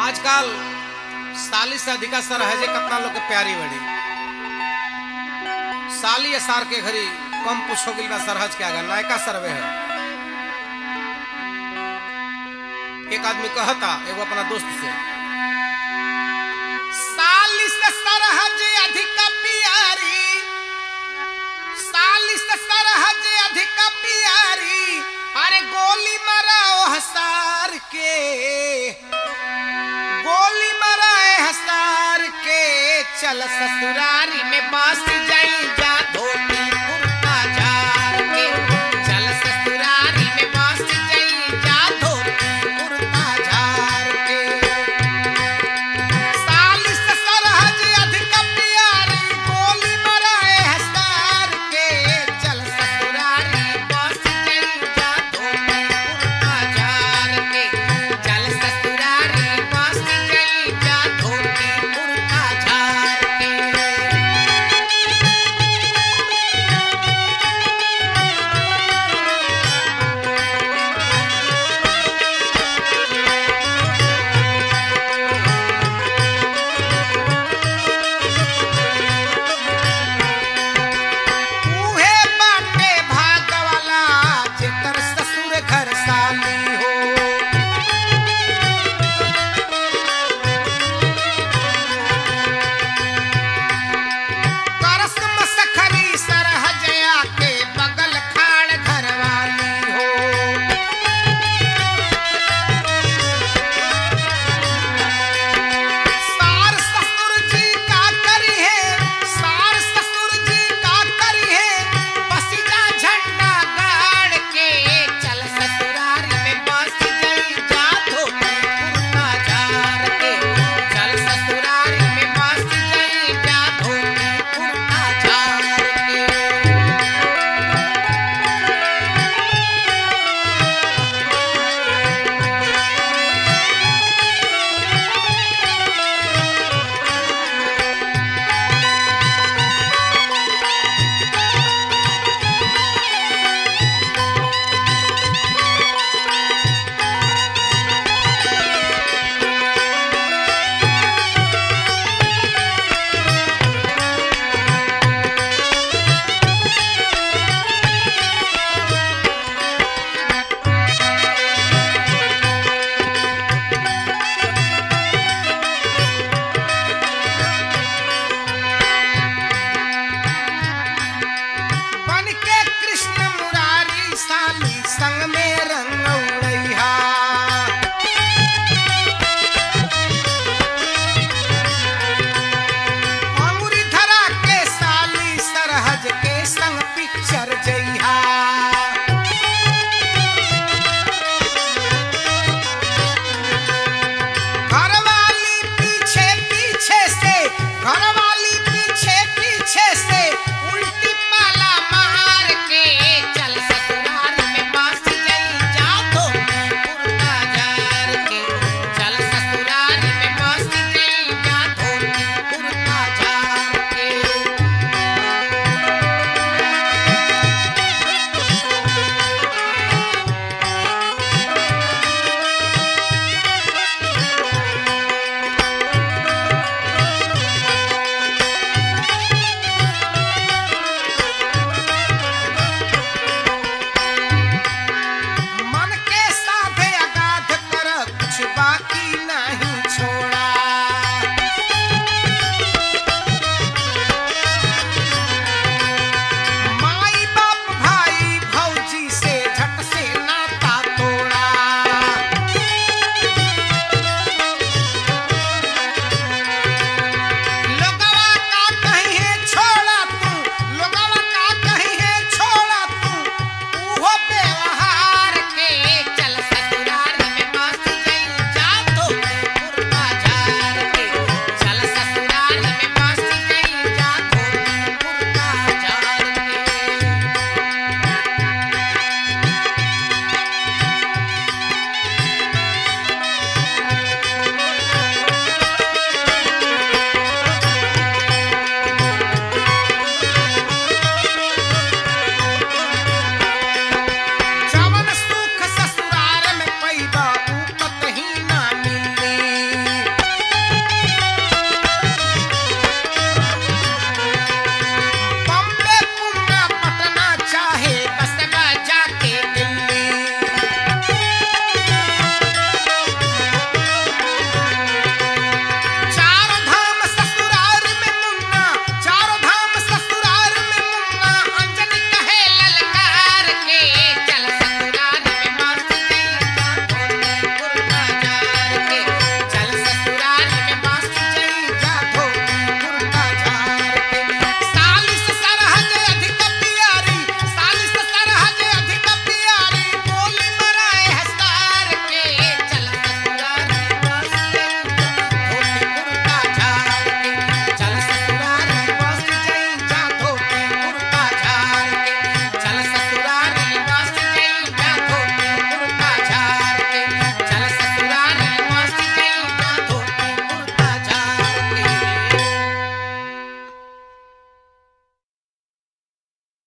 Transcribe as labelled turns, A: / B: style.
A: आजकल साली से अधिका सरहजे कितना लोग के प्यारी बड़ी साली सार के घरी कम पुछ हो गई बा सरहज के आगे नायका सरवे है एक आदमी कहता एगो अपना दोस्त से साली से सरहज अधिक प्यारी साली से सरहज अधिक प्यारी अरे गोली मराओ हसार के गोली मराए हसार के चल ससुरारी में बस जाई जा धोती कुर्ता झार के चल ससुरारी में बस जाई जा धोती कुर्ता झार के साली से सरहज अधिक प्यारी गोली मराए हसार के चल ससुरारी बस जाई जा धोती कुर्ता झार के चल ससुरारी बस जाई जा धोती कुर्ता झार के उहे बाटे भाग वाला जेकर ससुर घर साली हो करस मसखरी सरहजया के बगल खाड़ घरवाली हो सार ससुर जी का करी है सार ससुर जी का करी है बसिजा झंडा गाड़ के चल ससुरारी में बस गई जा धोती कुर्ता झार के चल ससुरारी में बस गई जा धोती कुर्ता झार के बन के कृष्ण मुरारी साली संग में रंगऊ